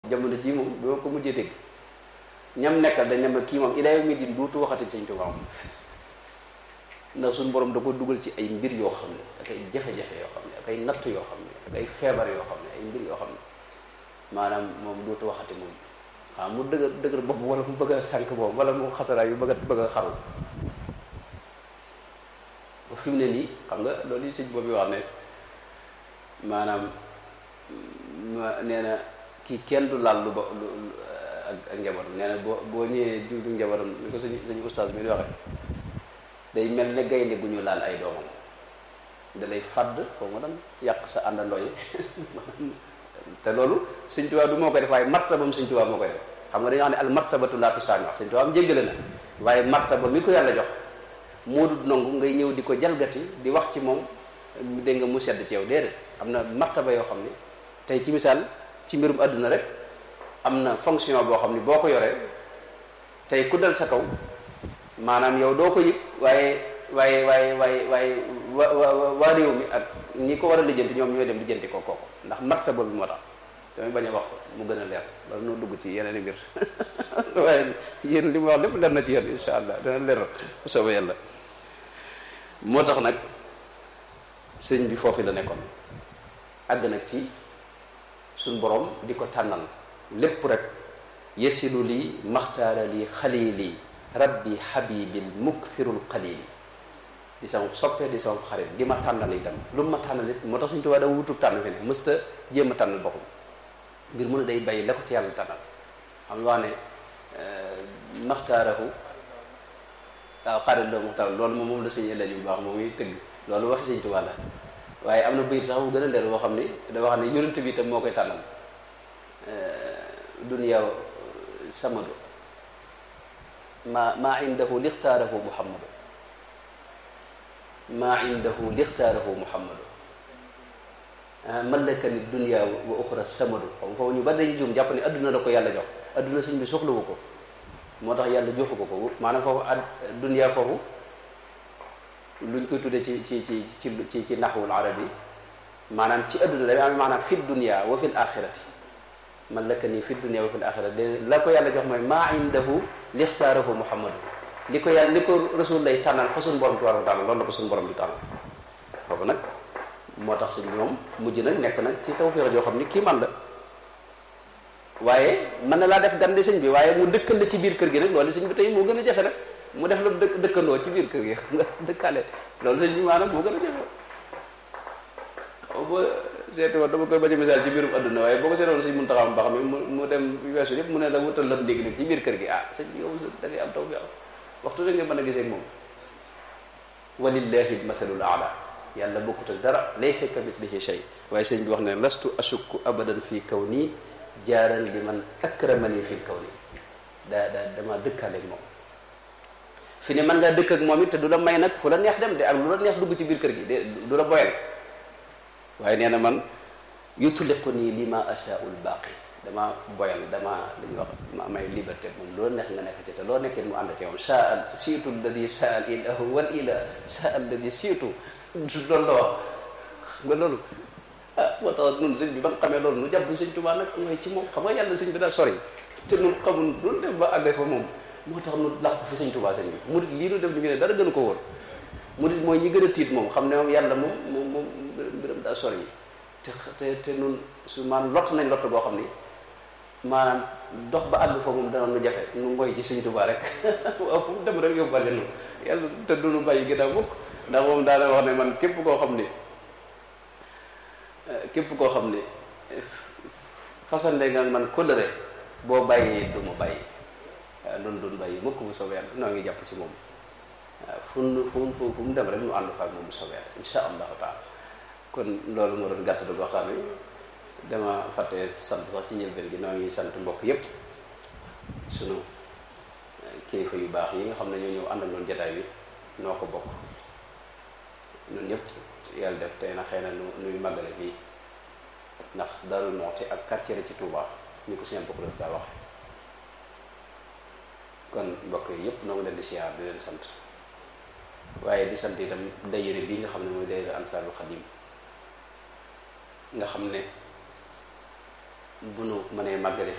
jamono ji moom bi ma ko mujjee dégg ñam nekkal dañ ne ma kii moom ilaa yawmi din duutu waxati sëñ Tuubaa moom ndax suñu borom da ko dugal ci ay mbir yoo xam ne ak ay jafe-jafe yoo xam ne ak ay natt yoo xam ne ak ay feebar yoo xam ne ay mbir yoo xam ne maanaam moom dootu waxati moom waaw mu dëgër dëgër bopp wala mu bëgg a sànq boobu wala mu xataraay yu bëgg a bëgg a xaru ba fi mu ne nii xam nga loolu yi sëñ boobu wax ne maanaam ma nee na kii kenn du laal lu ba lu ak ak njabootam nee na boo boo ñëwee jiw du njabootam ni ko sëñ sëñ oustaz mi di waxee day mel ne gaynde gu ñu laal ay doomam da lay fàdd foo nga daan yàq sa àndandoo yi te loolu sëñ Tuubaa du moo koy def waaye martabam sëñ Tuubaa moo koy def xam nga dañoo xam ne al martabatu laa tusaami wax sëñ Tuubaa am jéggale na waaye martaba mi ko yàlla jox moo dut nangu ngay ñëw di ko jalgati di wax ci moom dégg nga mu sedd ci yow déedéet am na martaba yoo xam ne tey ci misaal ci mbirum àdduna rek am na fonction boo xam ne boo ko yoree tey ku dal sa kaw maanaam yow doo ko yëg waaye waaye waaye waaye waaye wa wa waa réew mi ak ñi ko war a lijjanti ñoom ñooy dem lijjanti ko kooku ndax martaba bi moo tax damay bañ a wax mu gën a leer wala noo dugg ci yeneen i mbir waaye yéen li ma wax lépp leer na ci yéen insha allah dana leer bu soobee yàlla moo tax nag sëñ bi foofu la nekkoon àgg nag ci suñ borom di ko tànnal lépp rek yesilu lii maxtaara lii xalili rabbi habibil mukthirul qalili di sama soppee di sama xarit di ma tànnal itam lu mu ma tànnal it moo tax suñu tubaab da wutub tànn fi ne mësta jéem a tànnal boppam mbir mu ne day bàyyi la ko ci yàlla tànnal xam nga wax ne maxtaarahu waaw xarit loo muxtaar loolu moom moom la sëñ ëllëg bu baax moom muy tëgg loolu waxi sëñ tubaab la waaye am na bayit sax bu gën a leer boo xam ni da wax ne yonent bi itam moo koy tànnal dunya samadu ma maa indahu lixtaarahu muhammadu maa indahu lixtaarahu muhammadu malakani dunya wa uxra samadu xam foofu ñu bari dañuy juum jàpp ne adduna la ko yàlla jox adduna suñ bi soxlawu ko moo tax yàlla joxu ko ko maanaam foofu ad dunya foofu luñ koy tuddee ci ci ci ci ci ci naxwul arabi maanaam ci adduna dafay am maanaam fi dunya wa fil axirati malakani fi dunya wa fil axirati la ko yàlla jox mooy maa indahu lixtaarahu muhammadu li ko yàlla li ko rasul lay tànnal fa suñu borom di war a tànnal loolu la ko suñu borom di tànnal foofu nag moo tax sëñ bi moom mujj nag nekk nag ci tawfeex joo xam ni kii man la waaye mën na laa def gan di sëñ bi waaye mu dëkkal la ci biir kër gi nag loolu sëñ bi tey moo gën a jafe nag mu def la dëkk dëkkandoo ci biir kër gi xam nga dëkkaale loolu sëñ bi maanaam moo gën a jafe xaw ba seeti woon dama koy bañ a misaal ci biirum adduna waaye boo ko seetoon sëñ mun taxaw ba xam ne mu dem weesu yëpp mu ne la wutal lam ndéegi nag ci biir kër gi ah sëñ bi yow da ngay am tawfeex waxtu da nga mën a gisee moom walillahi masalul aala yàlla bokkut ak dara laysa ka mislihi shay waaye sëñ bi wax ne lastu ashukku abadan fii kaw nii jaaran li man akramani fii kaw nii daa daa dama dëkkaaleeg moom fi ne mën ngaa dëkk ak moom it te du la may nag fu la neex dem de ak lu la neex dugg ci biir kër gi de du la boyal waaye nee na man yutliqu nii li ma ashaa'ul baaqi dama boyal dama li ñuy wax ma may liberté moom loo neex nga nekk ci te loo nekkee mu ànd ci moom saa al siitu alladi saa al ilahu wal ilah saa alladi siitu loolu la wax xam nga loolu ah moo tax nun sëñ bi ba nga xamee loolu nu jàpp sëñ Tuubaa nag mooy ci moom xam nga yàlla sëñ bi daa sori te nun xamul lu def ba àggee fa moom moo tax nu làqu fi sëñ Tuubaa sëñ bi murit lii nu def li ngi ne dara gënu ko wóor murit mooy ñi gën a tiit moom xam ne moom yàlla moom moom moom mbiram daa sori te te te nun su maanaam lott nañ lott boo xam ni maanaam dox ba àgg fa moom danoon nu jafe nu ngoy ci sëñ Tuubaa rek waaw fu mu dem rek yóbbale nu yàlla te du nu bàyyi ginnaaw mukk ndax moom daana wax ne man képp koo xam ni képp koo xam ni fasande nga man kóllëre boo bàyyi du ma bàyyi waaw loolu doon bàyyi mukk bu soobee yàlla noo ngi jàpp ci moom waaw fu mu fu fu mu dem rek nu ànd fa ak moom bu soobee yàlla insha allahu taala kon loolu moo doon gàtt dëgg waxtaan wi dama fàtte sant sax ci njëlbeen gi noo ngi sant mbokk yépp sunu kilifa yu baax yi nga xam ne ñoo ñëw ànd ak noonu jataay bi noo ko bokk ñun ñëpp yàlla def tey na xëy na nu nuy màggale fii ndax Darou Moukhty ak quartier la ci Touba ñu ko seen bokk daa wax kon mbokk yi yëpp noo ngi leen di siyaar di leen sant waaye di sant itam dayire bi nga xam ne mooy dayire Ansaarul Xadim nga xam ne bu nu mënee màggale